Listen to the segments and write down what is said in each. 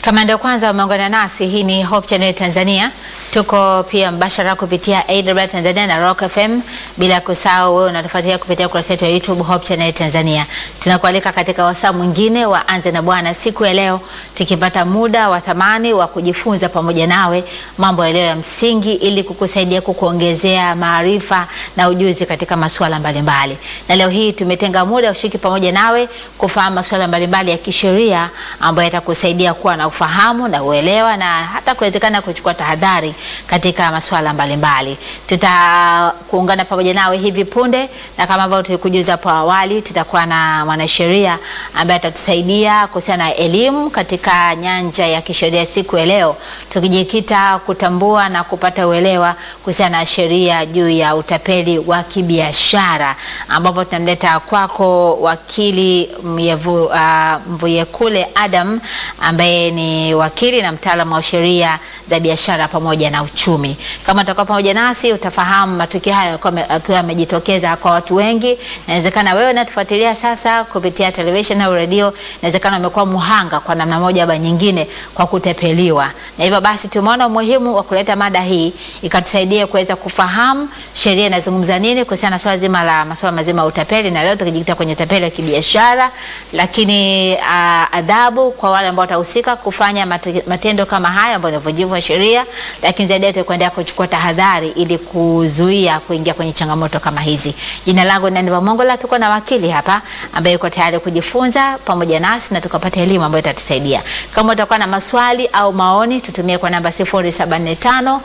Kama ndio kwanza umeungana nasi, hii ni Hope Channel Tanzania. Tuko pia mbashara kupitia AWR Tanzania na Rock FM, bila kusahau wewe unatufuatilia kupitia kurasa yetu ya YouTube Hope Channel Tanzania. Tunakualika katika wasaa mwingine wa Anza na Bwana siku ya leo, tukipata muda wa thamani wa kujifunza pamoja nawe mambo yaliyo ya msingi ili kukusaidia kukuongezea maarifa na ujuzi katika masuala mbalimbali. Na leo hii tumetenga muda ushiki pamoja nawe kufahamu masuala mbalimbali ya kisheria ambayo yatakusaidia kuwa na ufahamu na uelewa na hata kuwezekana kuchukua tahadhari katika masuala mbalimbali. Tutakuungana pamoja nawe hivi punde, na kama ambavyo tulikujuza hapo awali, tutakuwa na mwanasheria ambaye atatusaidia kuhusiana na elimu katika nyanja ya kisheria siku ya leo, tukijikita kutambua na kupata uelewa kuhusiana na sheria juu ya utapeli wa kibiashara, ambapo tunamleta kwako wakili Myevu, uh, Mvuyekule Adam ambaye ni wakili na mtaalamu wa sheria za biashara pamoja na uchumi. Kama utakuwa pamoja nasi utafahamu matukio hayo akiwa yamejitokeza kwa watu wengi. Inawezekana wewe unatufuatilia sasa kupitia television au redio, inawezekana umekuwa muhanga kwa namna moja au nyingine kwa kutepeliwa, na hivyo basi tumeona umuhimu wa kuleta mada hii ikatusaidia kuweza kufahamu sheria inazungumza nini kuhusiana na swala zima la masuala mazima ya utapeli, na leo tukijikita kwenye utapeli wa kibiashara, lakini uh, adhabu kwa wale ambao watahusika kufanya matendo kama haya ambayo ni uvunjivu wa sheria, lakini zaidi yote kuendelea kuchukua tahadhari ili kuzuia kuingia kwenye changamoto kama hizi. Jina langu ni Naniva Mongola, tuko na wakili hapa ambaye yuko tayari kujifunza pamoja nasi na tukapata elimu ambayo itatusaidia. Kama utakuwa na maswali au maoni, tutumie kwa namba 0745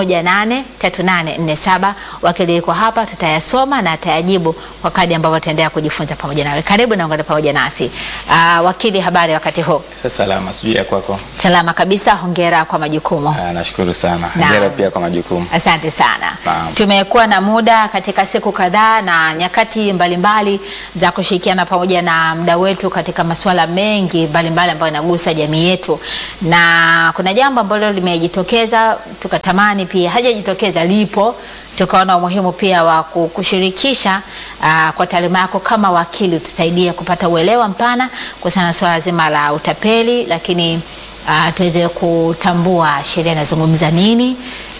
183847. Wakili yuko hapa, tutayasoma na atayajibu kwa kadi ambavyo tutaendelea kujifunza pamoja nawe. Karibu na ungane pamoja nasi. Uh, wakili, habari wakati huu? Sasa salama, sijui ya kwako. Salama kabisa, hongera kwa majukumu. Ah, nashukuru sana. Naam. Hongera pia kwa majukumu. Asante sana. Naam. Tumekuwa na muda katika siku kadhaa na nyakati mbalimbali za kushirikiana pamoja na mda wetu katika masuala mengi mbalimbali ambayo yanagusa jamii yetu, na kuna jambo ambalo limejitokeza tukatamani pia hajajitokeza, lipo tukaona umuhimu pia wa ku- kushirikisha aa, kwa taaluma yako kama wakili, utusaidie kupata uelewa mpana kuhusiana na swala zima la utapeli, lakini uh, tuweze kutambua sheria inazungumza nini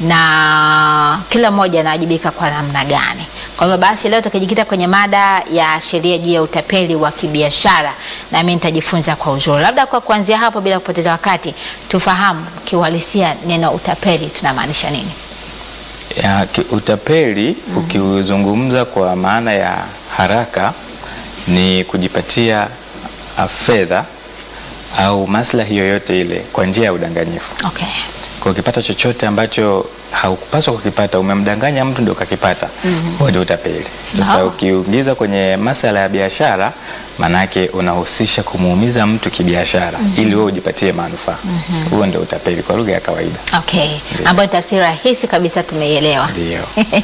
na kila mmoja anawajibika kwa namna gani. Kwa hivyo basi leo tukijikita kwenye mada ya sheria juu ya utapeli wa kibiashara, nami nitajifunza kwa uzuri. Labda kwa kuanzia hapo, bila kupoteza wakati, tufahamu kiuhalisia neno utapeli tunamaanisha nini? Ya, ki- utapeli ukiuzungumza kwa maana ya haraka ni kujipatia ah, fedha au maslahi yoyote ile kwa njia ya udanganyifu. Okay. Kwa ukipata chochote ambacho haukupaswa kukipata, umemdanganya mtu ndio ukakipata, huo ndio utapeli. Sasa Oh. ukiingiza kwenye masala ya biashara, manake unahusisha kumuumiza mtu kibiashara ili wewe ujipatie manufaa. Huo ndio utapeli kwa lugha ya kawaida. Okay. Ambayo ni tafsiri rahisi kabisa tumeielewa. Ndio.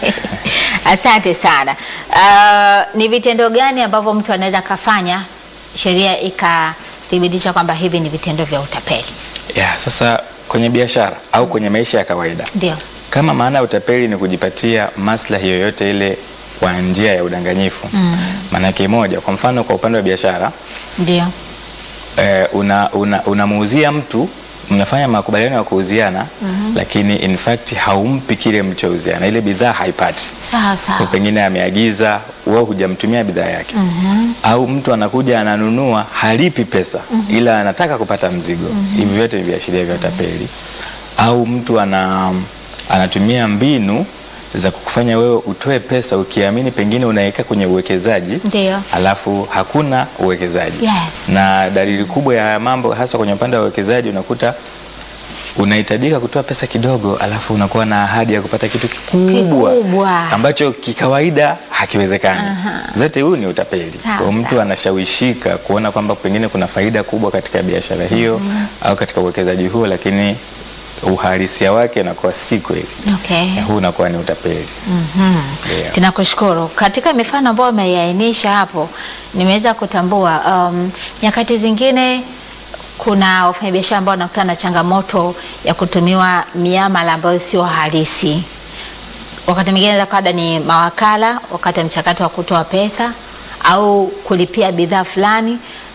Asante sana. Uh, ni vitendo gani ambavyo mtu anaweza kafanya sheria ikathibitisha kwamba hivi ni vitendo vya utapeli? Ya, sasa kwenye biashara au kwenye maisha ya kawaida, Ndio. kama maana ya utapeli ni kujipatia maslahi yoyote ile kwa njia ya udanganyifu, maanake moja, kwa mfano kwa upande wa biashara Ndio. eh, una, una, unamuuzia mtu mnafanya makubaliano ya kuuziana lakini in fact haumpi kile mlichouziana, ile bidhaa haipati Sawa Kwa sawa. pengine ameagiza wewe hujamtumia bidhaa yake au mtu anakuja ananunua halipi pesa ila anataka kupata mzigo hivi vyote ni viashiria vya utapeli au mtu ana, anatumia mbinu za kukufanya wewe utoe pesa ukiamini pengine unaweka kwenye uwekezaji Ndio. alafu hakuna uwekezaji Yes, na dalili kubwa ya haya mambo hasa kwenye upande wa uwekezaji unakuta unahitajika kutoa pesa kidogo alafu unakuwa na ahadi ya kupata kitu kikubwa, Kikubwa. ambacho kikawaida hakiwezekani. Zote huu ni utapeli. Sawa, Kwa hiyo mtu sawa. anashawishika kuona kwamba pengine kuna faida kubwa katika biashara hiyo au katika uwekezaji huo, lakini uhalisia wake unakuwa si kweli. Okay. Huu unakuwa ni utapeli. Ndio. Tunakushukuru. Katika mifano ambayo umeiainisha hapo, nimeweza kutambua um, nyakati zingine kuna wafanyabiashara ambao wanakutana na changamoto ya kutumiwa miamala ambayo sio halisi. Wakati mwingine labda ni mawakala wakati wa mchakato wa kutoa pesa au kulipia bidhaa fulani,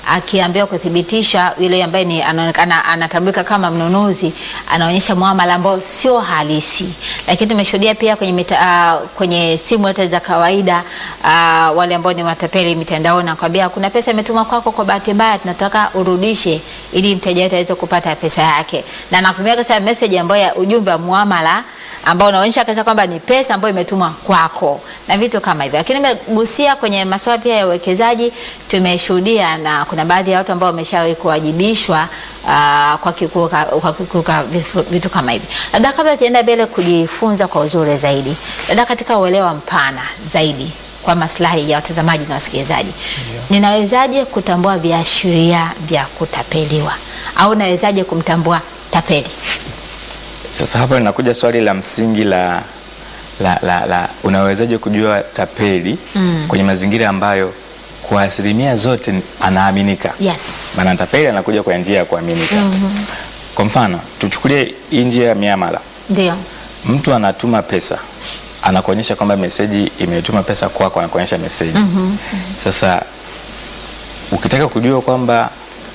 akiambiwa kuthibitisha yule ambaye ni anaonekana anatambulika kama mnunuzi anaonyesha muamala ambao sio halisi. Lakini tumeshuhudia pia kwenye mita, uh, kwenye simu hata za kawaida uh, wale ambao ni matapeli mitandaoni nakwambia kuna pesa imetumwa kwako kwa bahati mbaya, tunataka urudishe ili mteja wetu aweze kupata pesa yake, na nakutumia kasa message ambayo ya ujumbe wa muamala ambao unaonyesha kabisa kwamba ni pesa ambayo imetumwa kwako na vitu kama hivyo. Lakini nimegusia kwenye masuala pia ya uwekezaji, tumeshuhudia na kuna baadhi ya watu ambao wameshawahi kuwajibishwa uh, kwa kikuka, kwa kikuka vitu, vitu kama hivi. Labda kabla tuenda mbele kujifunza kwa uzuri zaidi, labda katika uelewa mpana zaidi kwa maslahi ya watazamaji na wasikilizaji, ninawezaje kutambua viashiria vya kutapeliwa au nawezaje kumtambua tapeli? Sasa hapa linakuja swali la msingi la, la, la, la unawezaje kujua tapeli Mm. kwenye mazingira ambayo kwa asilimia zote anaaminika. Yes. Maana tapeli anakuja kwa njia ya kuaminika. Kwa mfano tuchukulie hii njia ya miamala, Ndio. mtu anatuma pesa anakuonyesha kwamba meseji imetuma pesa kwako, anakuonyesha meseji Sasa ukitaka kujua kwamba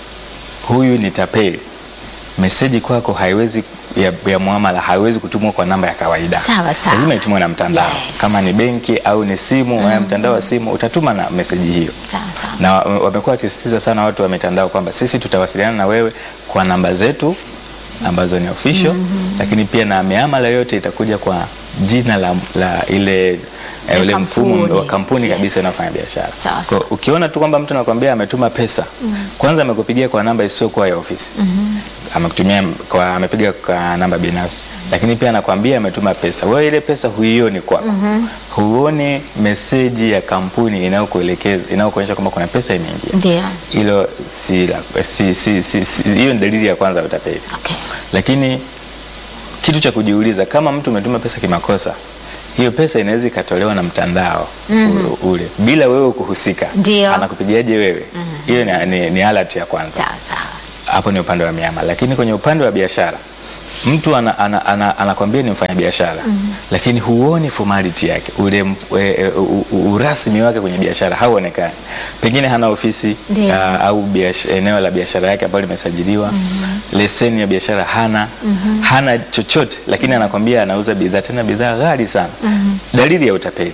huyu ni tapeli, meseji kwako haiwezi ya, ya muamala haiwezi kutumwa kwa namba ya kawaida. Sawa, sawa. Lazima itumwe na mtandao Yes. kama ni benki au ni simu mm mtandao wa simu utatuma na meseji hiyo Sawa sawa. na wa- wamekuwa wakisisitiza sana watu wa mitandao kwamba sisi tutawasiliana na wewe kwa namba zetu ambazo ni official lakini pia na miamala yote itakuja kwa jina la, la ile Ya eh, ule mfumo kampuni. wa kampuni Yes. kabisa inayofanya biashara. Sawa, Kwa sawa. ukiona tu kwamba mtu anakuambia ametuma pesa, kwanza amekupigia kwa namba isiyokuwa ya ofisi. Amekutumia kwa amepiga kwa namba binafsi. Lakini pia anakuambia ametuma pesa. Wewe ile pesa huioni kwako. Huoni meseji ya kampuni inayokuelekeza inayokuonyesha kwamba kuna pesa imeingia. Ndio. Hilo si la- si si si si- hiyo ni dalili ya kwanza ya utapeli. Okay. Lakini kitu cha kujiuliza kama mtu umetuma pesa kimakosa, hiyo pesa inaweza ikatolewa na mtandao u- ule bila wewe kuhusika. Ndio. Anakupigiaje wewe? Hiyo ni, ni, ni alert ya kwanza. Sawa sawa. Hapo ni upande wa miamala, lakini kwenye upande wa biashara mtu ana, ana, ana, anakwambia ni mfanya biashara lakini huoni formality yake ule m- e, e, u- u- urasmi wake kwenye biashara hauonekani. Pengine hana ofisi Ndio. ah, au biash- eneo la biashara yake ambalo limesajiliwa, leseni ya biashara hana, hana chochote, lakini anakwambia anauza bidhaa, tena bidhaa ghali sana. Dalili ya utapeli.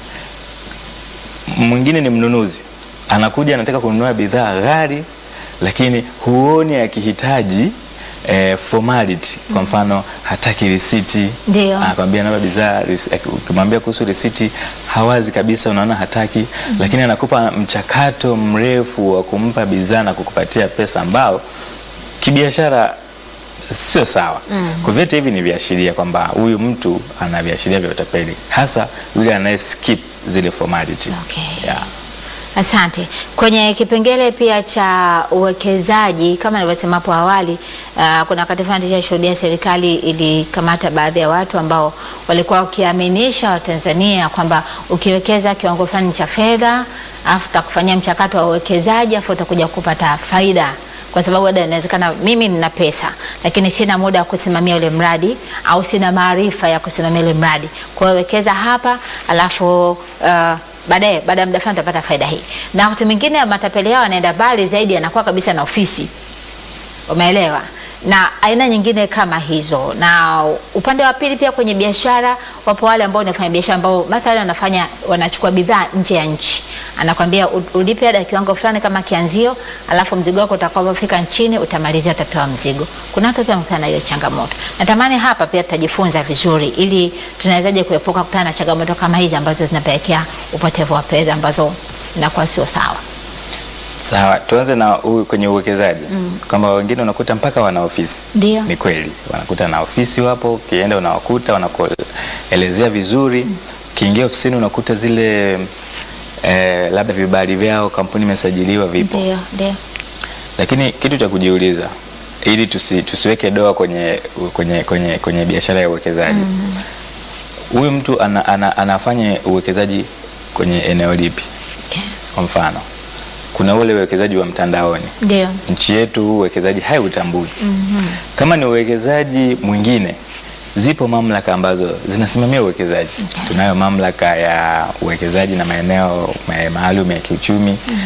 Mwingine ni mnunuzi, anakuja anataka kununua bidhaa ghali, lakini huoni akihitaji eh, formality. Kwa mfano hataki risiti, Ndio. anakwambia naomba bidhaa, ris- ak- ukimwambia kuhusu risiti hawazi kabisa, unaona hataki, lakini anakupa mchakato mrefu wa kumpa bidhaa na kukupatia pesa ambao kibiashara sio sawa. Kwa vyote hivi ni viashiria kwamba huyu mtu ana viashiria vya utapeli, hasa yule anaye skip zile formality. Okay. Yeah. Asante. Kwenye kipengele pia cha uwekezaji kama nilivyosema hapo awali, uh, kuna wakati fulani tushashuhudia serikali ilikamata baadhi ya watu ambao walikuwa wakiaminisha Watanzania kwamba ukiwekeza kiwango fulani cha fedha afu utakufanyia mchakato wa uwekezaji afu utakuja kupata faida kwa sababu labda inawezekana mimi nina pesa lakini sina muda wa kusimamia ule mradi au sina maarifa ya kusimamia ule mradi. Kwa hiyo wekeza hapa alafu uh, baadaye baada ya muda fulani utapata faida hii. Na wakati mwingine matapeli yao yanaenda mbali zaidi, yanakuwa kabisa na ofisi, umeelewa? Na aina nyingine kama hizo. Na upande wa pili pia kwenye biashara, wapo wale ambao wanafanya biashara ambao mathalan wanafanya wanachukua bidhaa nje ya nchi, anakwambia u- ulipe ada ya kiwango fulani kama kianzio, alafu mzigo wako utakapofika nchini utamalizia, utapewa mzigo. Kuna watu pia wamekutana na hiyo changamoto. Natamani hapa pia tutajifunza vizuri, ili tunawezaje kuepuka kukutana na changamoto kama hizi ambazo zinapelekea upotevu wa fedha ambazo inakuwa sio sawa. Sawa, tuanze na u, kwenye uwekezaji kwamba wengine unakuta mpaka wana ofisi. Ndio. Ni kweli wanakuta na ofisi wapo, ukienda unawakuta wanakuelezea vizuri. Ukiingia ofisini unakuta zile eh, labda vibali vyao, kampuni imesajiliwa vipo, Ndio, ndio. lakini kitu cha kujiuliza ili tusi, tusiweke doa kwenye, kwenye, kwenye, kwenye biashara ya uwekezaji huyu mtu ana, ana, anafanya uwekezaji kwenye eneo lipi? Okay. Kwa mfano kuna ule uwekezaji wa mtandaoni Ndio. nchi yetu uwekezaji haiutambui. Kama ni uwekezaji mwingine, zipo mamlaka ambazo zinasimamia uwekezaji. Tunayo mamlaka ya uwekezaji na maeneo ma- maalum ya kiuchumi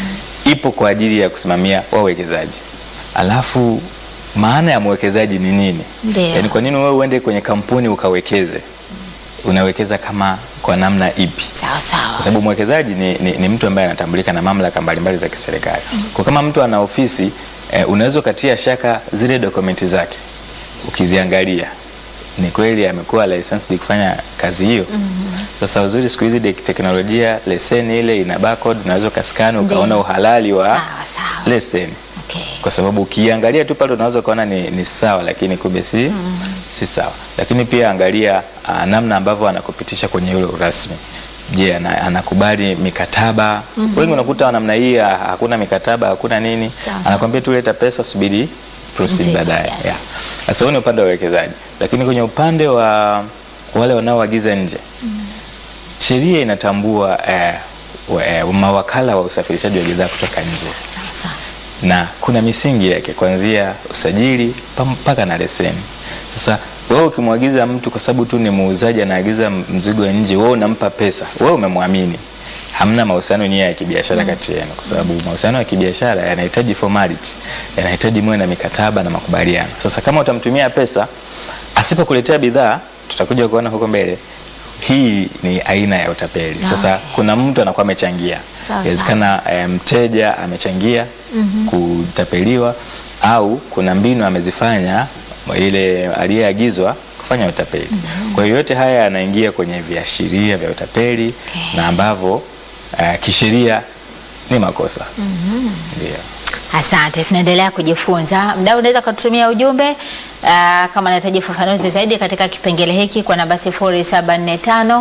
ipo kwa ajili ya kusimamia wawekezaji. Alafu maana ya mwekezaji ni nini? Ndio. Yaani kwa nini wewe uende kwenye kampuni ukawekeze? Unawekeza kama kwa namna ipi? Sawa sawa. kwa sababu mwekezaji ni, ni, ni mtu ambaye anatambulika na mamlaka mbalimbali za kiserikali. Kwa kama mtu ana ofisi eh, unaweza ukatia shaka zile dokumenti zake ukiziangalia ni kweli amekuwa licensed kufanya kazi hiyo. Sasa uzuri siku hizi dek- teknolojia leseni ile ina barcode, unaweza ukaskani Ndiyo. ukaona uhalali wa Sawa sawa. leseni Okay. kwa sababu ukiangalia tu pale unaweza ukaona ni, ni sawa lakini kumbe si, si sawa. Lakini pia angalia uh, namna ambavyo anakupitisha kwenye ule urasmi. Je, ana, anakubali mikataba? Wengi unakuta wa namna hii ah, hakuna mikataba, hakuna nini, Sawa, sawa. anakwambia tu leta pesa, subiri proceed Ndiyo, baadaye. yes. Yeah. Sasa huo ni upande wa uwekezaji, lakini kwenye upande wa wale wanaoagiza nje sheria inatambua eh, wa- eh, mawakala wa usafirishaji wa bidhaa kutoka nje Sawa sawa. na kuna misingi yake kuanzia usajili pa- mpaka na leseni. Sasa wewe ukimwagiza mtu kwa sababu tu ni muuzaji anaagiza m- mzigo nje, wewe unampa pesa, wewe umemwamini, hamna mahusiano nia ya kibiashara kati yenu, kwa sababu mahusiano ya kibiashara yanahitaji formality, yanahitaji muwe na mikataba na makubaliano. Sasa kama utamtumia pesa asipokuletea bidhaa, tutakuja kuona huko mbele, hii ni aina ya utapeli. Sasa Okay. kuna mtu anakuwa amechangia, Sawa, inawezekana eh, mteja amechangia kutapeliwa au kuna mbinu amezifanya ile aliyeagizwa kufanya utapeli. Kwa hiyo yote haya yanaingia kwenye viashiria vya utapeli Okay. na ambavyo eh, kisheria ni makosa. Ndio. Asante, tunaendelea kujifunza. Mdau, unaweza kututumia ujumbe uh, kama unahitaji ufafanuzi zaidi katika kipengele hiki kwa namba 0745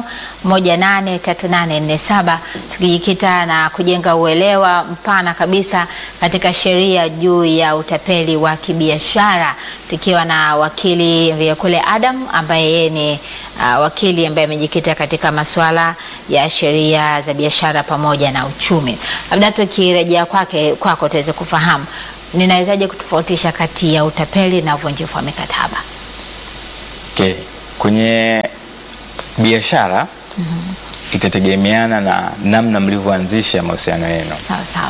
183847 tukijikita na kujenga uelewa mpana kabisa katika sheria juu ya utapeli wa kibiashara, tukiwa na wakili Vyakule Adam ambaye yeye ni uh, wakili ambaye amejikita katika masuala ya sheria za biashara pamoja na uchumi. Labda tukirejea kwake kwako tuweze kufahamu ninawezaje kutofautisha kati ya utapeli na uvunjifu wa mikataba? Okay. Kwenye biashara itategemeana na namna mlivyoanzisha mahusiano yenu. Sawa sawa.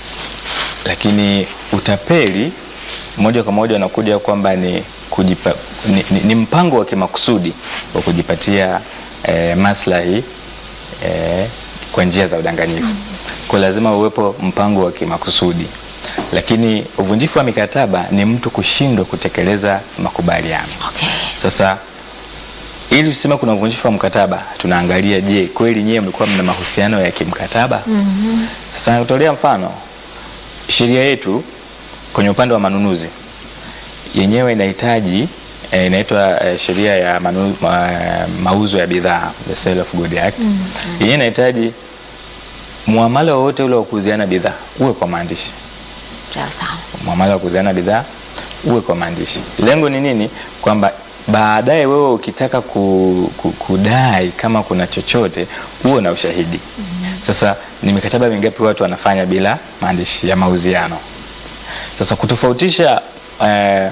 lakini utapeli moja kwa moja unakuja kwamba ni, kujipa, ni, ni, ni mpango wa kimakusudi wa kujipatia eh, maslahi eh, kwa njia za udanganyifu. Kwa lazima uwepo mpango wa kimakusudi, lakini uvunjifu wa mikataba ni mtu kushindwa kutekeleza makubaliano. Okay. Sasa ili tuseme kuna uvunjifu wa mkataba, tunaangalia je, kweli nyewe mlikuwa mna mahusiano ya kimkataba? Sasa nakutolea mfano, sheria yetu kwenye upande wa manunuzi yenyewe inahitaji eh, inaitwa eh, sheria ya manu, ma, mauzo ya bidhaa the Sale of Good Act yenyewe inahitaji muamala wowote ule wa kuuziana bidhaa uwe kwa maandishi Sawa sawa. muamala wa kuuziana bidhaa uwe kwa maandishi. Lengo ni nini? Kwamba baadaye wewe ukitaka ku, ku, kudai kama kuna chochote uwe na ushahidi. Sasa ni mikataba mingapi watu wanafanya bila maandishi ya mauziano? Sasa kutofautisha eh,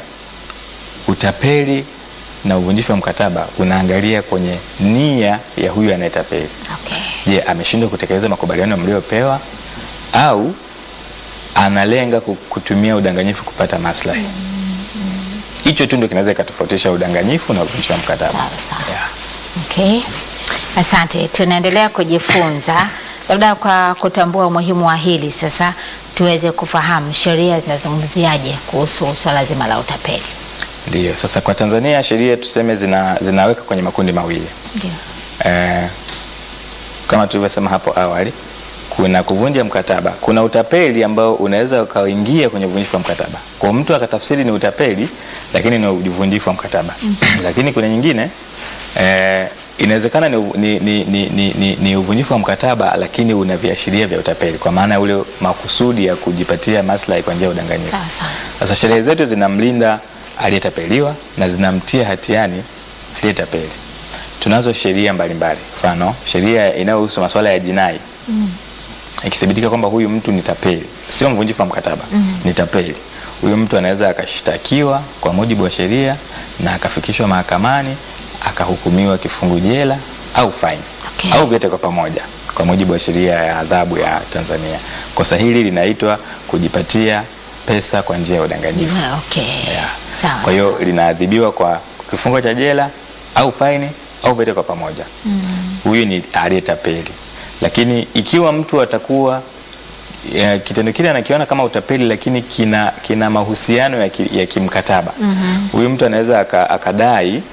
utapeli na uvunjifu wa mkataba unaangalia kwenye nia ya huyu anayetapeli. Okay. Je, ameshindwa kutekeleza makubaliano mliopewa au analenga ku- kutumia udanganyifu kupata maslahi? Hicho tu ndio kinaweza ikatofautisha udanganyifu na uvunjifu wa mkataba. Sawa sawa. Yeah. Okay. Asante, tunaendelea kujifunza. Labda kwa kutambua umuhimu wa hili sasa tuweze kufahamu sheria zinazungumziaje kuhusu swala zima la utapeli. Ndiyo, sasa kwa Tanzania sheria tuseme zina, zinaweka kwenye makundi mawili Ndio. eh, kama tulivyosema hapo awali, kuna kuvunja mkataba, kuna utapeli ambao unaweza ukaingia kwenye uvunjifu wa mkataba. Kwa mtu akatafsiri ni utapeli, lakini ni uvunjifu wa mkataba. Lakini kuna nyingine eh, inawezekana ni, uvu- ni, ni, ni, ni, ni, ni uvunjifu wa mkataba, lakini una viashiria vya utapeli, kwa maana ya ule makusudi ya kujipatia maslahi kwa njia ya udanganyifu. Sawa sawa. Sasa sheria zetu zinamlinda aliyetapeliwa na zinamtia hatiani aliyetapeli. Tunazo sheria mbalimbali, mfano sheria inayohusu masuala ya jinai ikithibitika kwamba huyu mtu ni tapeli, sio mvunjifu wa mkataba, ni tapeli, huyu mtu anaweza akashtakiwa kwa mujibu wa sheria na akafikishwa mahakamani akahukumiwa kifungu jela au faini Okay. au vyote kwa pamoja. kwa mujibu wa sheria ya adhabu ya Tanzania. Kosa hili linaitwa kujipatia pesa kwa njia ya udanganyifu. Okay. Yeah. Sawa. Kwa hiyo linaadhibiwa kwa kifungo cha jela au faini au vyote kwa pamoja. Huyu ni aliyetapeli. Lakini ikiwa mtu atakuwa ya, kitendo kile anakiona kama utapeli lakini kina, kina mahusiano ya, ki, ya kimkataba huyu mtu anaweza aka- akadai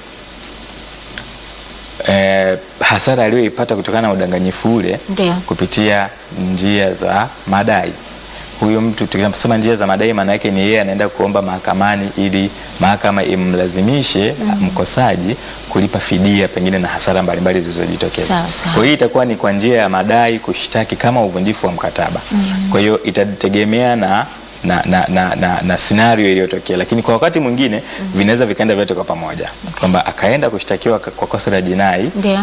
eh, hasara aliyoipata kutokana na udanganyifu ule Ndio. kupitia njia za madai. Huyu mtu tukisema njia za madai, maana yake ni yeye anaenda kuomba mahakamani ili mahakama imlazimishe mkosaji kulipa fidia pengine na hasara mbalimbali zilizojitokeza. Sawa, sawa. Kwa hiyo itakuwa ni kwa njia ya madai kushtaki kama uvunjifu wa mkataba. Kwa hiyo itategemea na na, na, na, na, na scenario iliyotokea, lakini kwa wakati mwingine vinaweza vikaenda vyote kwa pamoja, kwamba akaenda kushtakiwa kwa kosa la jinai Ndio.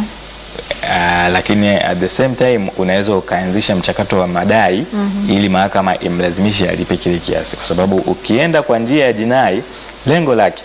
Uh, lakini at the same time unaweza ukaanzisha mchakato wa madai ili mahakama imlazimishe alipe kile kiasi, kwa sababu ukienda kwa njia ya jinai lengo lake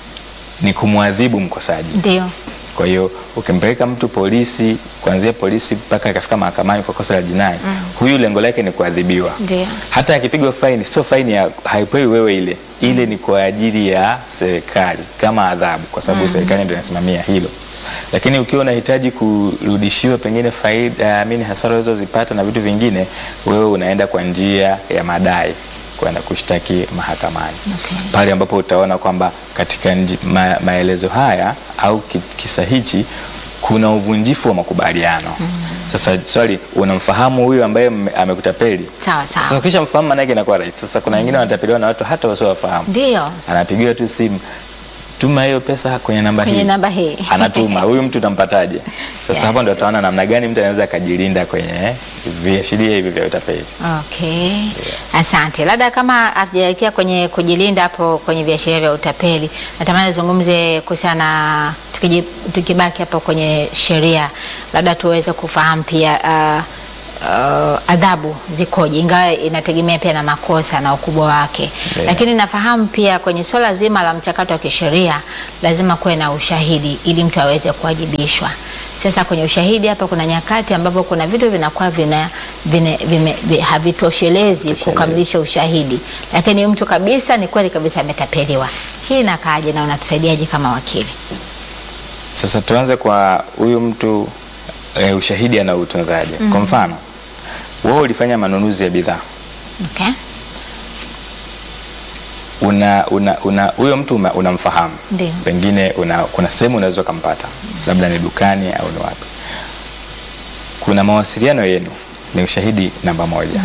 ni kumwadhibu mkosaji. Ndio. Kwa hiyo ukimpeleka mtu polisi, kuanzia polisi mpaka akafika mahakamani kwa kosa la jinai, huyu lengo lake ni kuadhibiwa. Ndio. Hata akipigwa faini, sio faini ya haipewi wewe ile, ile ni kwa ajili ya serikali kama adhabu, kwa sababu serikali ndio inasimamia hilo. Lakini ukiwa unahitaji kurudishiwa pengine faida, amini hasara ulizozipata na vitu vingine, wewe unaenda kwa njia ya madai kwenda kushtaki mahakamani Okay. pale ambapo utaona kwamba katika nji, ma, maelezo haya au ki- kisa hichi kuna uvunjifu wa makubaliano. Sasa swali, unamfahamu huyu ambaye mme- amekutapeli? Sawa sawa. Sasa ukisha mfahamu maana yake inakuwa rahisi. Sasa kuna wengine wanatapeliwa na watu hata wasiowafahamu, Ndio. anapigiwa tu simu, tuma hiyo pesa kwenye namba Kwenye hii, namba hii. anatuma. Huyu mtu utampataje? Sasa hapo ndo Yes. utaona namna gani mtu anaweza akajilinda kwenye viashiria hivi vya utapeli. Okay. Asante. Labda kama hatujaelekea kwenye kujilinda hapo kwenye viashiria vya utapeli, natamani zungumze kuhusiana na tukiji- tukibaki hapo kwenye sheria, labda tuweze kufahamu pia uh, uh, adhabu zikoje, ingawa inategemea pia na makosa na ukubwa wake Ndio. lakini nafahamu pia kwenye swala zima la mchakato wa kisheria lazima kuwe na ushahidi ili mtu aweze kuwajibishwa. Sasa kwenye ushahidi hapa kuna nyakati ambapo kuna vitu vinakuwa vina, vine, vime, vi- havitoshelezi kukamilisha ushahidi, lakini mtu kabisa ni kweli kabisa ametapeliwa. Hii inakaaje na unatusaidiaje kama wakili? Sasa tuanze kwa huyu mtu e, ushahidi anautunzaje? Kwa mfano wewe ulifanya manunuzi ya bidhaa Okay? una una una huyo mtu uma- unamfahamu Ndio. pengine una, kuna sehemu unaweza ukampata labda ni dukani au ni wapi kuna mawasiliano yenu ni ushahidi namba moja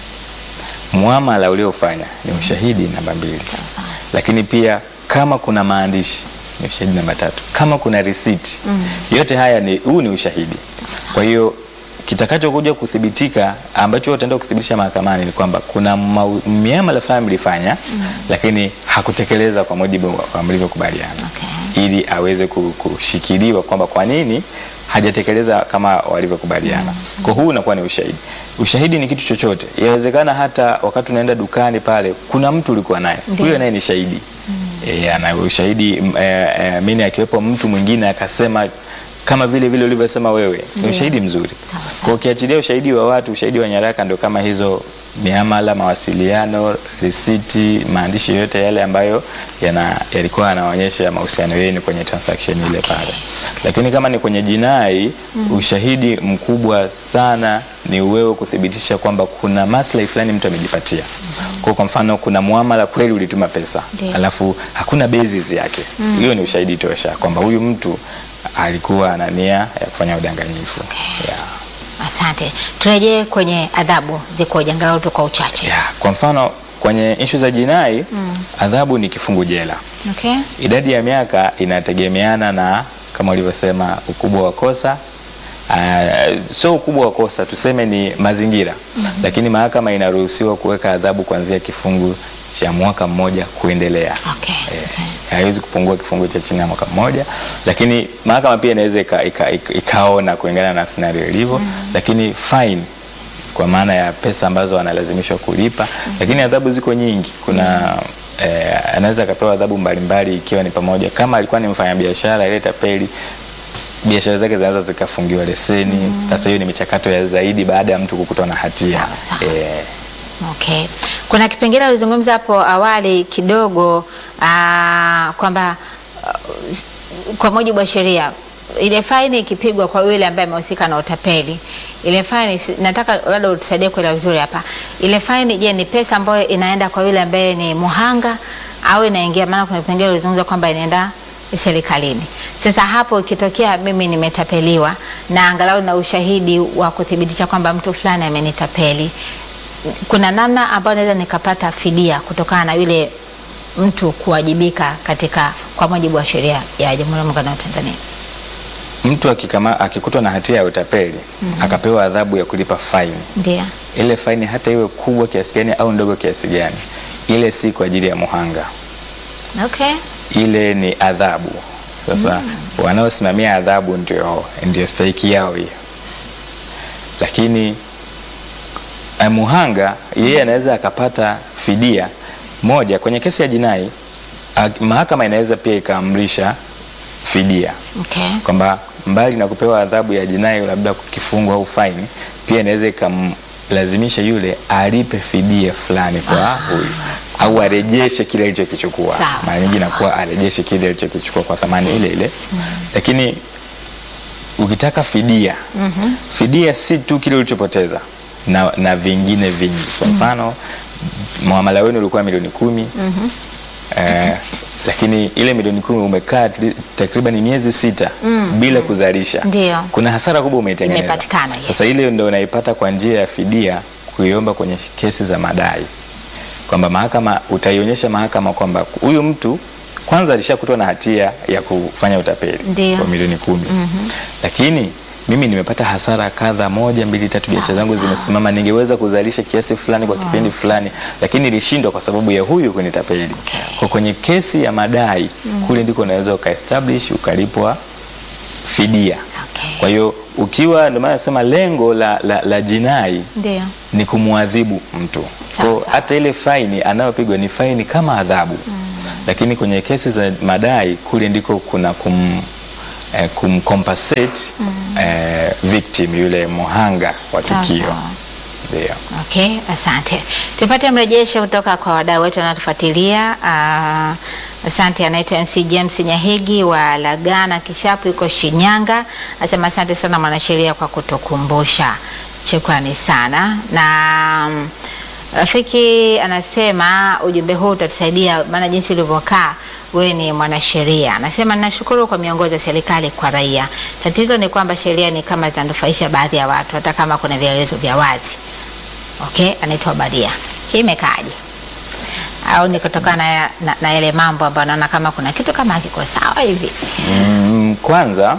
muamala uliofanya ni ushahidi namba mbili Sawa sawa. lakini pia kama kuna maandishi ni ushahidi namba tatu kama kuna risiti yote haya ni huu ni ushahidi Sawa sawa. kwa hiyo kitakachokuja kuthibitika ambacho utaenda kuthibitisha mahakamani ni kwamba kuna mau- miamala fulani mlifanya lakini hakutekeleza kwa mujibu wa- wa mlivyokubaliana Okay. ili aweze ku- kushikiliwa kwamba kwa nini hajatekeleza kama walivyokubaliana. Kwa huu unakuwa ni ushahidi. Ushahidi ni kitu chochote. Yawezekana hata wakati unaenda dukani pale kuna mtu ulikuwa naye. Ndio. Huyo naye ni shahidi. Eh, ana ushahidi m- eh, eh, mimi akiwepo mtu mwingine akasema kama vile vile ulivyosema wewe, ni Ndio. ushahidi mzuri. Sawa, sawa. Kwa ukiachilia ushahidi wa watu, ushahidi wa nyaraka ndio kama hizo miamala, mawasiliano, risiti, maandishi yote yale ambayo yana yalikuwa yanaonyesha mahusiano yenu kwenye transaction ile pale. Lakini kama ni kwenye jinai, ushahidi mkubwa sana ni wewe kuthibitisha kwamba kuna maslahi fulani mtu amejipatia. Kwa kwa mfano kuna muamala kweli ulituma pesa, Ndio. alafu hakuna basis yake. Hiyo ni ushahidi tosha kwamba huyu mtu alikuwa ana nia ya kufanya udanganyifu. Yeah. Asante. Turejee kwenye adhabu zikoje, angalau tu kwa uchache. Yeah, kwa mfano kwenye ishu za jinai adhabu ni kifungu jela. Okay? Idadi ya miaka inategemeana na kama ulivyosema ukubwa wa kosa. Uh, sio ukubwa wa kosa, tuseme ni mazingira lakini mahakama inaruhusiwa kuweka adhabu kuanzia kifungu cha mwaka mmoja kuendelea. Okay. Eh, Okay. haiwezi kupungua kifungu cha chini ya mwaka mmoja, lakini mahakama pia inaweza ika, ika, ika, ikaona kulingana na scenario ilivyo, lakini fine kwa maana ya pesa ambazo analazimishwa kulipa, lakini adhabu ziko nyingi. Kuna eh, anaweza akapewa adhabu mbalimbali, ikiwa ni pamoja kama alikuwa ni mfanyabiashara ile tapeli biashara zake zinaweza zikafungiwa leseni. Sasa hiyo ni michakato ya zaidi baada ya mtu kukutwa na hatia Sawa, sawa. Eh, Okay. Kuna kipengele ulizungumza hapo awali kidogo aa, kwamba uh, kwa mujibu wa sheria ile faini ikipigwa kwa yule ambaye amehusika na utapeli, ile faini si- nataka labda utusaidie kuelewa vizuri hapa. Ile faini je, ni pesa ambayo inaenda kwa yule ambaye ni muhanga au inaingia? Maana kuna kipengele ulizungumza kwamba inaenda serikalini. Sasa hapo ikitokea mimi nimetapeliwa na angalau na ushahidi wa kuthibitisha kwamba mtu fulani amenitapeli, kuna namna ambayo naweza nikapata fidia kutokana na yule mtu kuwajibika katika kwa mujibu wa sheria ya Jamhuri ya Muungano wa Tanzania. mtu akikama, akikutwa na hatia ya utapeli akapewa adhabu ya kulipa faini, Ndio. ile faini hata iwe kubwa kiasi gani au ndogo kiasi gani, ile si kwa ajili ya muhanga, Okay. ile ni adhabu. Sasa wanaosimamia adhabu ndio, ndio stahiki yao hiyo, lakini eh, muhanga yeye anaweza akapata fidia moja kwenye kesi ya jinai. ah, Mahakama inaweza pia ikaamrisha fidia Okay. kwamba mbali na kupewa adhabu ya jinai labda kifungo au faini, pia inaweza ikamlazimisha yule alipe fidia fulani kwa huyu au arejeshe kile alichokichukua. Sawa, Mara nyingi sawa. inakuwa arejeshe kile alichokichukua kwa thamani ile ile, lakini ukitaka fidia fidia si tu kile ulichopoteza na, na vingine vingi. Kwa mfano muamala wenu ulikuwa milioni kumi eh, lakini ile milioni kumi umekaa tri- takriban miezi sita bila kuzalisha, Ndio. kuna hasara kubwa umeitengeneza. Imepatikana, yes. Sasa ile ndio unaipata kwa njia ya fidia, kuiomba kwenye kesi za madai, kwamba mahakama utaionyesha mahakama kwamba huyu mtu kwanza alishakutwa na hatia ya kufanya utapeli Ndio. kwa milioni kumi lakini mimi nimepata hasara kadha moja mbili tatu, biashara Sawa, zangu sawa. zimesimama, ningeweza kuzalisha kiasi fulani kwa kipindi fulani, lakini nilishindwa kwa sababu ya huyu kunitapeli. Okay. Kwa kwenye kesi ya madai kule ndiko unaweza ukaestablish ukalipwa fidia. Okay. Kwa hiyo ukiwa, ndio maana nasema lengo la, la, la jinai Ndio. ni kumwadhibu mtu. Sawa, Kwa sawa. hata ile faini anayopigwa ni faini kama adhabu, lakini kwenye kesi za madai kule ndiko kuna kum, eh, kumcompensate eh, victim yule muhanga wa Sawa, tukio. sawa. Ndio. Okay, asante. Tupate mrejesho kutoka kwa wadau wetu wanatufuatilia. Ah, asante, anaitwa MC James Nyahigi wa Lagana Kishapu, yuko Shinyanga. Asema asante sana mwanasheria kwa kutukumbusha, shukrani sana. Na mm, rafiki anasema ujumbe huu utatusaidia, maana jinsi ulivyokaa wewe ni mwanasheria. Anasema ninashukuru kwa miongozo ya serikali kwa raia. Tatizo ni kwamba sheria ni kama zinanufaisha baadhi ya watu, hata kama kuna vielelezo vya wazi. Okay, anaitwa Badia. Hii imekaaje? Au ni kutokana na, na, na yale mambo ambayo naona kama kuna kitu kama hakiko sawa hivi? Mm, kwanza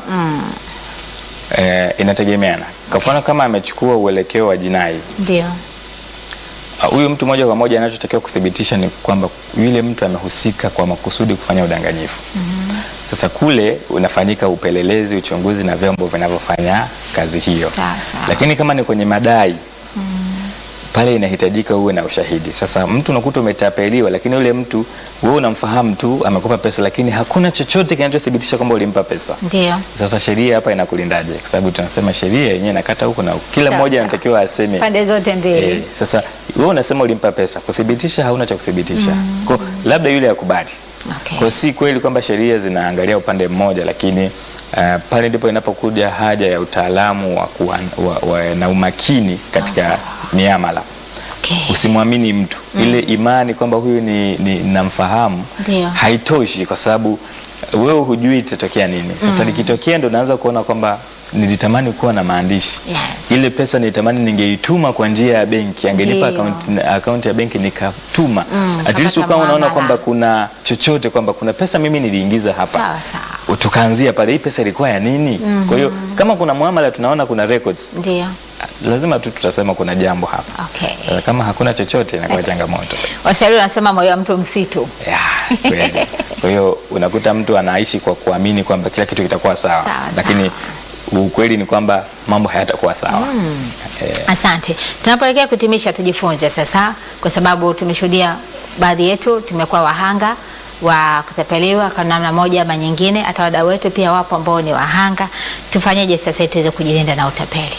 eh, inategemeana. Kwa mfano kama amechukua uelekeo wa jinai Ndio. Uh, huyu mtu moja kwa moja anachotakiwa kuthibitisha ni kwamba yule mtu amehusika kwa makusudi kufanya udanganyifu. Sasa kule unafanyika upelelezi, uchunguzi na vyombo vinavyofanya kazi hiyo. Sawa, sawa. Lakini kama ni kwenye madai pale inahitajika uwe na ushahidi. Sasa mtu unakuta umetapeliwa, lakini yule mtu wewe unamfahamu tu, amekupa pesa, lakini hakuna chochote kinachothibitisha kwamba ulimpa pesa. Ndio. Sasa sheria hapa inakulindaje? Kwa sababu tunasema sheria yenyewe inakata huko na huko. kila Sawa, mmoja sawa. anatakiwa aseme Pande zote mbili. Eh, sasa wewe unasema ulimpa pesa, kuthibitisha hauna cha kuthibitisha. Kwa labda yule akubali. Okay. Kwa si kweli kwamba sheria zinaangalia upande mmoja, lakini uh, pale ndipo inapokuja haja ya utaalamu wa, kuwa, wa, wa, na umakini katika Sawa, miamala. Okay. Usimwamini mtu ile imani kwamba huyu ni, ni namfahamu Ndio. haitoshi, kwa sababu wewe hujui itatokea nini. Sasa likitokea ndo naanza kuona kwamba nilitamani kuwa na maandishi Yes. ile pesa nilitamani ningeituma kwa njia ya benki, angenipa Ndio. akaunti akaunti ya benki nikatuma. Mm, At least kapata ukawa unaona muamala. kwamba kuna chochote, kwamba kuna pesa mimi niliingiza hapa Sawa sawa. tukaanzia pale, hii pesa ilikuwa ya nini? Kwa hiyo kama kuna muamala tunaona kuna records, Ndio. lazima tu tutasema kuna jambo hapa. Okay. Sasa kama hakuna chochote inakuwa changamoto. Waswahili wanasema moyo wa mtu msitu. Ya, kweli. Kwa hiyo unakuta mtu anaishi kwa kuamini kwamba kila kitu kitakuwa sawa, Sawa, lakini ukweli ni kwamba mambo hayatakuwa sawa. Eh, Asante. Tunapoelekea kutimisha, tujifunze sasa, kwa sababu tumeshuhudia baadhi yetu tumekuwa wahanga wa kutapeliwa kwa namna moja ama nyingine. Hata wadau wetu pia wapo ambao ni wahanga. Tufanyeje sasa ili tuweze kujilinda na utapeli?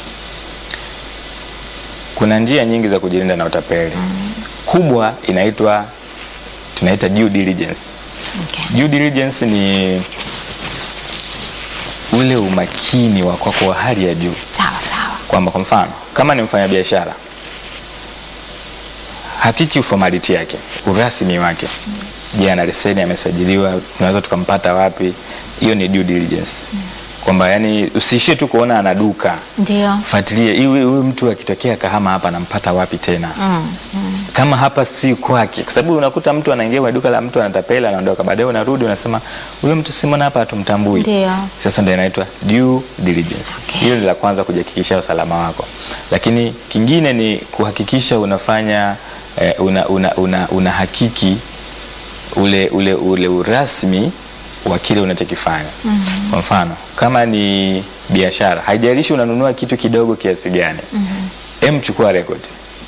Kuna njia nyingi za kujilinda na utapeli. Kubwa inaitwa tunaita due diligence. Okay. Due diligence ni ule umakini wa kwako wa hali ya juu, Sawa sawa. kwamba kwa mfano kama ni mfanyabiashara, hakiki uformality yake, urasmi wake. Je, ana leseni, amesajiliwa, tunaweza tukampata wapi? Hiyo ni due diligence, kwamba yani usiishie tu kuona ana duka Ndio. fuatilie huyu huyu mtu akitokea Kahama hapa anampata wapi tena? Mm, mm. Kama hapa si kwake, kwa sababu unakuta mtu anaingia kwenye duka la mtu anatapela, anaondoka, baadaye unarudi unasema huyo mtu simona hapa hatumtambui. Ndio. Sasa ndio inaitwa due diligence. Okay. Hilo ni la kwanza, kujihakikishia usalama wako, lakini kingine ni kuhakikisha unafanya eh, una, una, una, una hakiki ule, ule, ule urasmi wa kile unachokifanya. Kwa mfano kama ni biashara, haijalishi unanunua kitu kidogo kiasi gani, em, chukua record.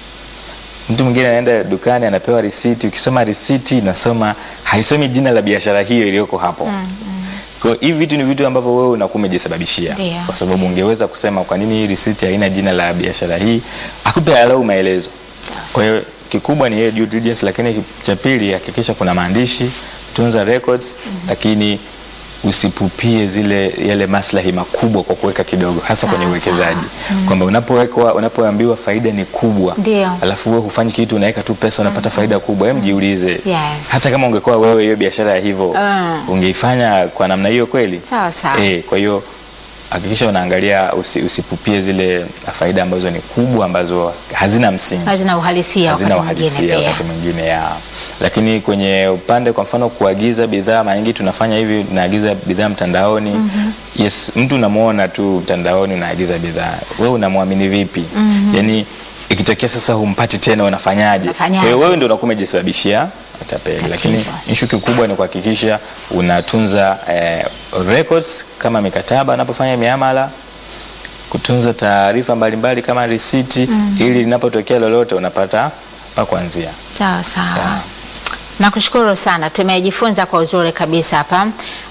Mtu mwingine anaenda dukani anapewa risiti, ukisoma risiti inasoma haisomi jina la biashara hiyo iliyoko hapo. Kwa hiyo hivi vitu ni vitu ambavyo wewe unakuwa umejisababishia, Ndio. kwa sababu ungeweza kusema kwa nini hii risiti haina jina la biashara hii, akupe alau maelezo. Kwa hiyo kikubwa ni hiyo due diligence, lakini cha pili hakikisha kuna maandishi, tunza records, lakini usipupie zile yale maslahi makubwa kwa kuweka kidogo, hasa Sawa, kwenye uwekezaji sawa. kwamba unapowekwa unapoambiwa faida ni kubwa, Ndio. alafu wewe hufanyi kitu, unaweka tu pesa unapata faida kubwa, hem, jiulize Yes. hata kama ungekuwa wewe hiyo biashara ya hivyo Mm. ungeifanya kwa namna hiyo kweli? Sawa sawa. Eh, kwa hiyo hakikisha unaangalia usi, usipupie zile faida ambazo ni kubwa ambazo hazina msingi Hazina uhalisia hazina wakati mwingine uhalisia pia. wakati mwingine ya lakini kwenye upande kwa mfano kuagiza bidhaa, mara nyingi tunafanya hivi, tunaagiza bidhaa mtandaoni. Yes, mtu unamuona tu mtandaoni unaagiza bidhaa, wewe unamwamini vipi? Yani ikitokea sasa humpati tena, unafanyaje? Unafanyaje? Kwa hiyo wewe ndio unakuwa umejisababishia utapeli, lakini Tatizo. ishu kikubwa ni kuhakikisha unatunza eh, records kama mikataba unapofanya miamala kutunza taarifa mbalimbali kama risiti ili linapotokea lolote unapata pa kuanzia. Sawa sawa. Yeah. Nakushukuru sana, tumejifunza kwa uzuri kabisa hapa.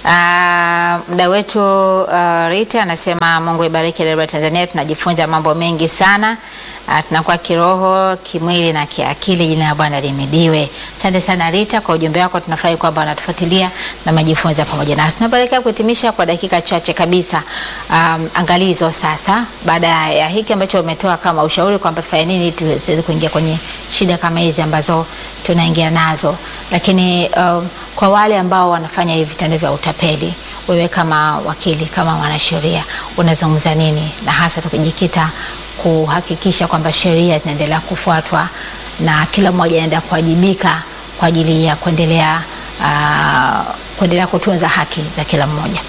Ah, Mda wetu ah, Rita anasema Mungu ibariki Debra Tanzania, tunajifunza mambo mengi sana. Ah, tunakuwa kiroho, kimwili na kiakili. Jina la Bwana limidiwe. Asante sana Rita kwa ujumbe wako, tunafurahi kwamba wanatufuatilia na majifunza pamoja nasi. Tunapoelekea kuhitimisha kwa dakika chache kabisa, um, angalizo sasa, baada ya hiki ambacho umetoa kama ushauri kwamba tufanye nini ili tusiweze kuingia kwenye shida kama hizi ambazo tunaingia nazo, lakini um, kwa wale ambao wanafanya hivi vitendo vya utapeli, wewe kama wakili, kama mwanasheria, unazungumza nini, na hasa tukijikita kuhakikisha kwamba sheria zinaendelea kufuatwa na kila mmoja anaendelea kuwajibika kwa ajili ya kuendelea uh, kuendelea kutunza haki za kila mmoja.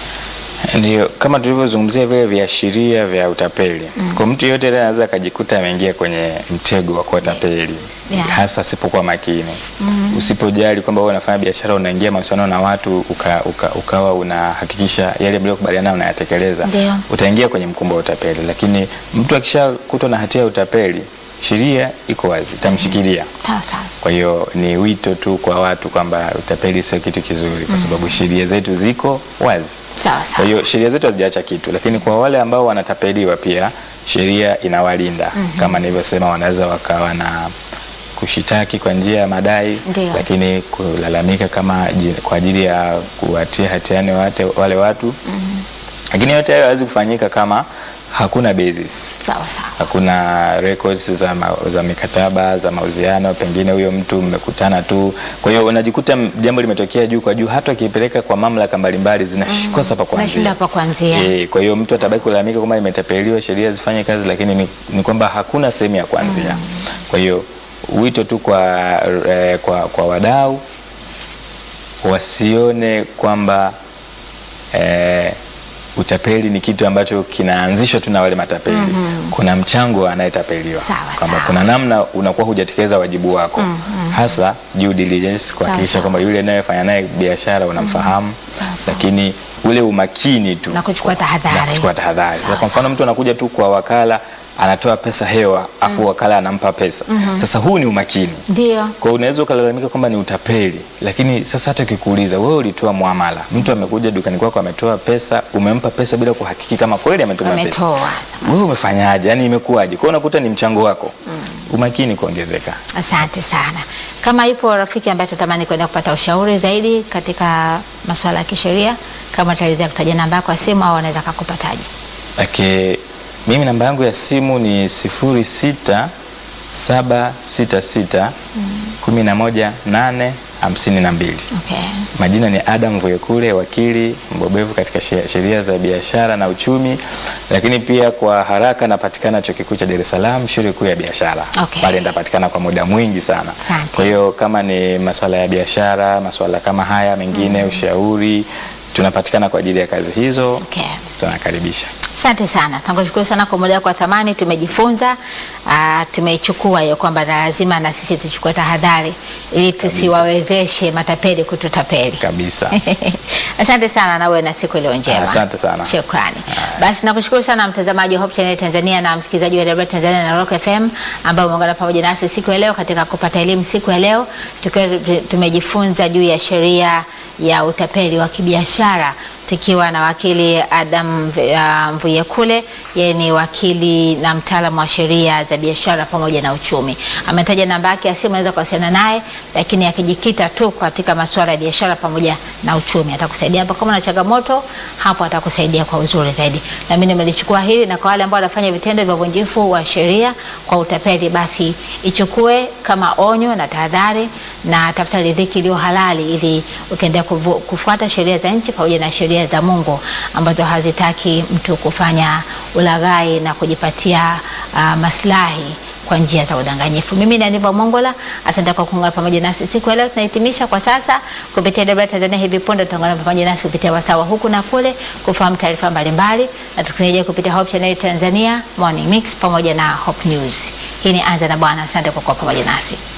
Ndio kama tulivyozungumzia vile viashiria vya utapeli. Kwa mtu yeyote yule anaweza akajikuta ameingia kwenye mtego wa kuwatapeli Yeah. hasa asipokuwa makini. Usipojali kwamba wewe unafanya biashara, unaingia mahusiano na watu uka, uka, ukawa unahakikisha yale mliokubaliana unayatekeleza, Ndio. utaingia kwenye mkumbo wa utapeli. Lakini mtu akishakutwa na hatia ya utapeli, sheria iko wazi, itamshikilia. Sawa sawa. Kwa hiyo ni wito tu kwa watu kwamba utapeli sio kitu kizuri, kwa sababu sheria zetu ziko wazi. Sawa Kwa sawa. hiyo sheria zetu hazijaacha kitu, lakini kwa wale ambao wanatapeliwa pia sheria inawalinda. Kama nilivyosema, wanaweza wakawa na kushitaki kwa njia ya madai, Ndio. lakini kulalamika kama ji- kwa ajili ya kuwatia hatiani wate, wale watu lakini yote hayo hawezi kufanyika kama hakuna basis Sawa sawa. hakuna records za, ma, za mikataba za mauziano, pengine huyo mtu mmekutana tu. Kwa hiyo unajikuta m- jambo limetokea juu kwa juu, hata ukipeleka kwa mamlaka mbalimbali zinakosa pa kuanzia. Nashinda pa kuanzia. Eh, kwa hiyo mtu atabaki kulalamika kwamba imetapeliwa, sheria zifanye kazi, lakini ni, ni kwamba hakuna sehemu ya kuanzia. Kwa hiyo wito tu kwa, eh, kwa, kwa wadau wasione kwamba eh, utapeli ni kitu ambacho kinaanzishwa tu na wale matapeli. Kuna mchango wa anayetapeliwa, Sawa, kwamba sawa. kuna namna unakuwa hujatekeleza wajibu wako, hasa due diligence, kuhakikisha sawa. kwamba yule anayefanya naye biashara unamfahamu, Sawa, sawa. lakini ule umakini tu Na kuchukua tahadhari. na kuchukua tahadhari. Sasa Sawa, kwa mfano mtu anakuja tu kwa wakala anatoa pesa hewa afu wakala anampa pesa. Sasa huu ni umakini. Ndio. Kwa hiyo unaweza ukalalamika kwamba ni utapeli, lakini sasa hata ukikuuliza wewe ulitoa muamala, mtu amekuja dukani kwako ametoa pesa, umempa pesa bila kuhakiki kama kweli ametuma pesa, Ametoa. wewe umefanyaje? Yani imekuwaje? Kwa hiyo unakuta ni mchango wako, umakini kuongezeka. Asante sana. Kama ipo rafiki ambaye atatamani kwenda kupata ushauri zaidi katika masuala ya kisheria, kama utaridhia kutaja namba yako ya simu au anaweza kakupataje? Okay, mimi namba yangu ya simu ni sifuri sita saba sita sita kumi na moja nane hamsini na mbili. Okay. Majina ni Adam Vuyekule, wakili mbobevu katika she- sheria za biashara na uchumi, lakini pia kwa haraka napatikana chuo kikuu cha Dar es Salaam, shule kuu ya biashara. Okay. Pale nitapatikana kwa muda mwingi sana. Asante. Kwa hiyo kama ni masuala ya biashara, masuala kama haya mengine, ushauri, tunapatikana kwa ajili ya kazi hizo. Okay. Tunakaribisha. Asante sana, tunakushukuru sana kwa muda wako wa thamani. Tumejifunza, ah, tumeichukua hiyo kwamba na lazima na sisi tuchukue tahadhari ili tusiwawezeshe matapeli kututapeli. Kabisa. Asante sana na uwe na siku iliyo njema. Asante sana. Shukrani. Basi nakushukuru sana mtazamaji wa Hope Channel Tanzania na msikilizaji wa Radio Tanzania na Rock FM ambao umeungana pamoja nasi siku ya leo katika kupata elimu siku ya leo tukiwa tumejifunza juu ya sheria ya utapeli wa kibiashara tukiwa na wakili Adam uh, Mvuyekule. Yeye ni wakili na mtaalamu wa sheria za biashara pamoja na uchumi. Ametaja namba yake ya simu, unaweza kuwasiliana naye, lakini akijikita tu katika masuala ya biashara pamoja na uchumi. Atakusaidia hapo, kama una changamoto hapo, atakusaidia kwa uzuri zaidi. Na mimi nimelichukua hili, na kwa wale ambao wanafanya vitendo vya uvunjifu wa sheria kwa utapeli, basi ichukue kama onyo na tahadhari, na tafuta riziki iliyo halali, ili ukiendelea kuvu- kufuata sheria za nchi pamoja na sheria za Mungu ambazo hazitaki mtu kufanya ulaghai na kujipatia uh, maslahi kwa njia za udanganyifu. Mimi ni Aniva Mongola, asante kwa kuungana pamoja nasi siku ya leo. Tunahitimisha kwa sasa kupitia DW Tanzania. Hivi punde tutaungana pamoja nasi kupitia wasawa huku na kule kufahamu taarifa mbalimbali, na tukirejea kupitia Hope Channel Tanzania Morning Mix pamoja na Hope News. Hii ni Anza na Bwana. Asante kwa kuwa pamoja nasi.